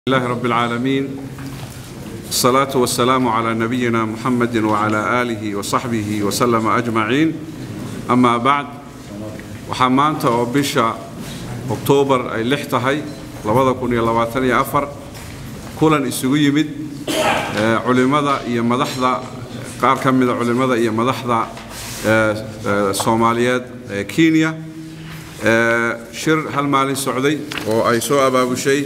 الله رب العالمين الصلاة والسلام على نبينا محمد وعلى آله وصحبه وسلم أجمعين أما بعد waxaa maanta oo bisha oktoobar ay lix tahay labada kun iyo labaatan iyo afar kulan isugu yimid culimmada iyo madaxda qaar ka mida culimmada iyo madaxda soomaaliyeed ee kenya shir hal maalin socday oo ay soo abaabushay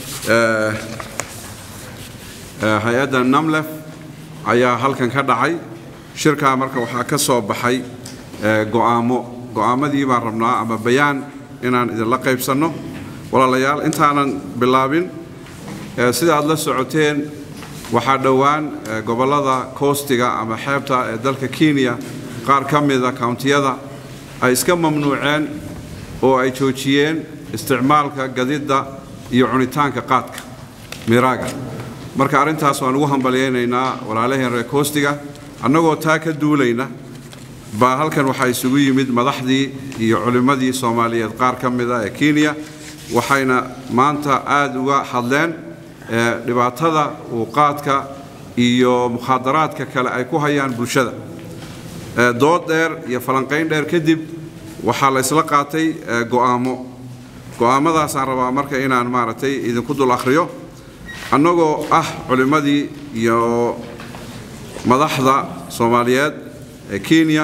hay-adda namlef ayaa halkan ka dhacay shirkaa marka waxaa ka soo baxay go'aamo go'aamadii baan rabnaa ama bayaan inaan idinla qaybsanno walaalayaal intaanan bilaabin sida aad la socoteen waxaa dhowaan gobollada koostiga ama xeebta ee dalka kenya qaar ka mida kountiyada ay iska mamnuuceen oo ay joojiyeen isticmaalka gadidda iyo cunitaanka qaadka miraaga marka arrintaas waan ugu hambalyaynaynaa walaalaheen reer koostiga annagoo taa ka duulayna baa halkan waxaa isugu yimid madaxdii iyo culimmadii soomaaliyeed qaar ka mida ee kenya waxayna maanta aad uga hadleen dhibaatada uu qaadka iyo mukhaadaraadka kale ay ku hayaan bulshada dood dheer iyo falanqayn dheer kadib waxaa la isla qaatay go'aamo go'aamadaasaan rabaa marka inaan maaragtay idinku dul akhriyo annagoo ah culimmadii iyo madaxda soomaaliyeed ee kenya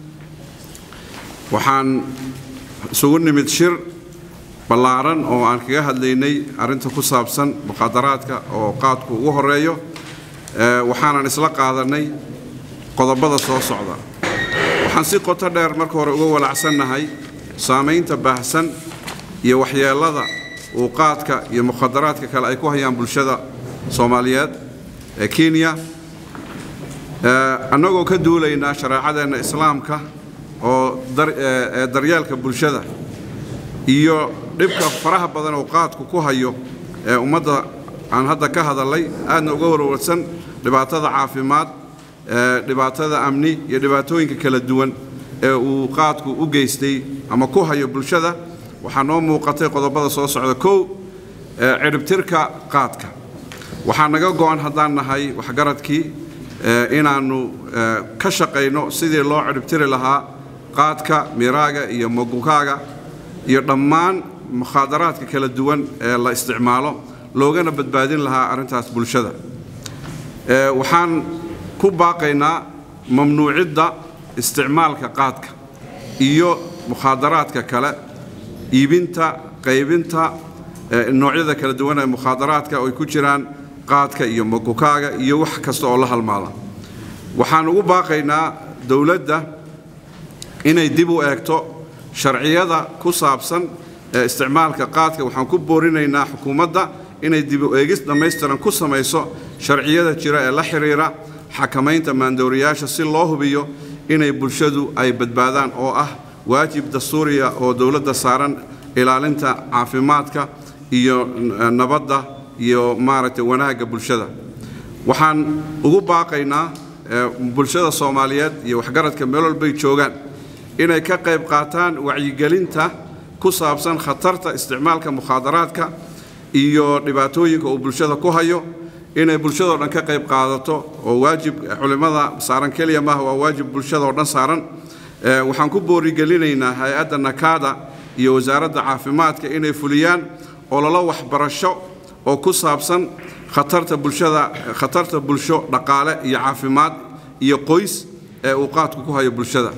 waxaan isugu nimid shir ballaaran oo aan kaga hadlaynay arrinta ku saabsan mukhaadaraadka oo qaadku ugu horeeyo waxaanan isla qaadanay qodobada soo socda waxaan si qoto dheer marka hore uga walacsannahay saamaynta baahsan iyo waxyeellada uu qaadka iyo mukhadaraadka kale ay ku hayaan bulshada soomaaliyeed ee kenya annagoo ka duulaynaa shareecadeenna islaamka oo ee daryeelka bulshada iyo dhibka faraha badan oo qaadku ku hayo ee ummadda aan hadda ka hadalay aadna uga warwarsan dhibaatada caafimaad dhibaatada amni iyo dhibaatooyinka kala duwan ee uu qaadku u geystay ama ku hayo bulshada waxaa noo muuqatay qodobada soo socda kow ciribtirka qaadka waxaa naga go'an haddaan nahay waxgaradkii inaannu ka shaqayno sidii loo ciribtiri lahaa qaadka miraaga iyo mogukaaga iyo dhammaan mukhaadaraadka kala duwan ee la isticmaalo loogana badbaadin lahaa arrintaas bulshada waxaan ku baaqaynaa mamnuucidda isticmaalka qaadka iyo mukhaadaraadka kale iibinta qaybinta noocyada kala duwan ee mukhaadaraadka oo ay ku jiraan qaadka iyo mogukaaga iyo wax kasta oo la halmaada waxaan ugu baaqaynaa dowladda inay dib u eegto sharciyada ku saabsan ee isticmaalka qaadka waxaan ku boorinaynaa xukuumadda inay dib u eegis dhammaystiran ku samayso sharciyada jira ee la xidhiira xakamaynta maandooriyaasha si loo hubiyo inay bulshadu ay badbaadaan oo ah waajib dastuuriya oo dowladda saaran ilaalinta caafimaadka iyo nabadda iyo maaragtay wanaagga bulshada waxaan ugu baaqaynaa bulshada soomaaliyeed iyo waxgaradka meel walbay joogaan inay ka qayb qaataan wacyigelinta ku saabsan khatarta isticmaalka mukhaadaraadka iyo dhibaatooyinka uu bulshada ku hayo inay bulshadao dhan ka qayb qaadato oo waajib culimmada saaran keliya maaha waa waajib bulshadaoo dhan saaran waxaan ku boorigelinaynaa hay-adda nakaada iyo wasaaradda caafimaadka inay fuliyaan ololo waxbarasho oo ku saabsan khatarta bulshada khatarta bulsho dhaqaale iyo caafimaad iyo qoys ee uu qaadku ku hayo bulshada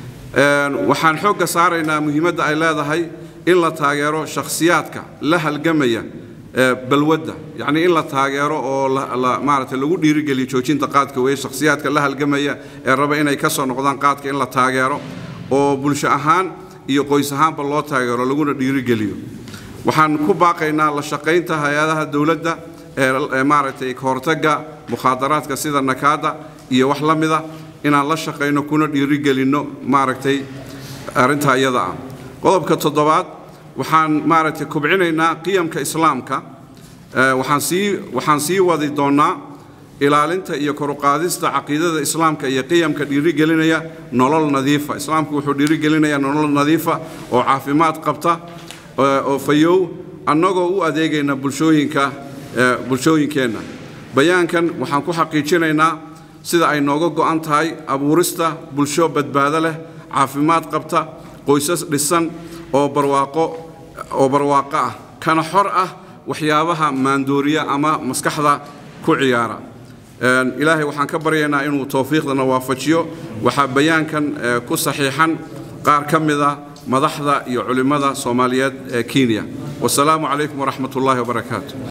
waxaan xoogga saaraynaa muhiimadda ay leedahay in la taageero shakhsiyaadka la halgamaya balwadda yacnii in la taageero oo maaragtay lagu dhiirigeliyo joojinta qaadka weeye shakhsiyaadka la halgamaya ee raba inay ka soo noqdaan qaadka in la taageero oo bulsho ahaan iyo qoys ahaanba loo taageero laguna dhiirigeliyo waxaan ku baaqaynaa la shaqaynta hay-adaha dowladda ee maaragtay kahortagga mukhaadaraadka sida nakaada iyo wax la mida inaan la shaqayno kuna dhiirigelinno maaragtay arrintaa iyada ah qodobka toddobaad waxaan maaragtay kobcinaynaa qiyamka islaamka waxaan sii waxaan sii wadi doonnaa ilaalinta iyo koruqaadista caqiidada islaamka iyo qiyamka dhiirigelinaya nolol nadiifa islaamku wuxuu dhiirigelinayaa nolol nadiifa oo caafimaad qabta oo fayow annagoo u adeegayna bulshooyinka bulshooyinkeenna bayaankan waxaan ku xaqiijinaynaa sida ay nooga go'an tahay abuurista bulsho badbaado leh caafimaad qabta qoysas dhisan oo barwaaqo oo barwaaqo ah kana xor ah waxyaabaha maandooriya ama maskaxda ku ciyaara ilaahay waxaan ka baryaynaa inuu towfiiqdana waafajiyo waxaa bayaankan ku saxiixan qaar ka mida madaxda iyo culimmada soomaaliyeed ee kenya wasalaamu calaykum waraxmat ullaahi wabarakaatu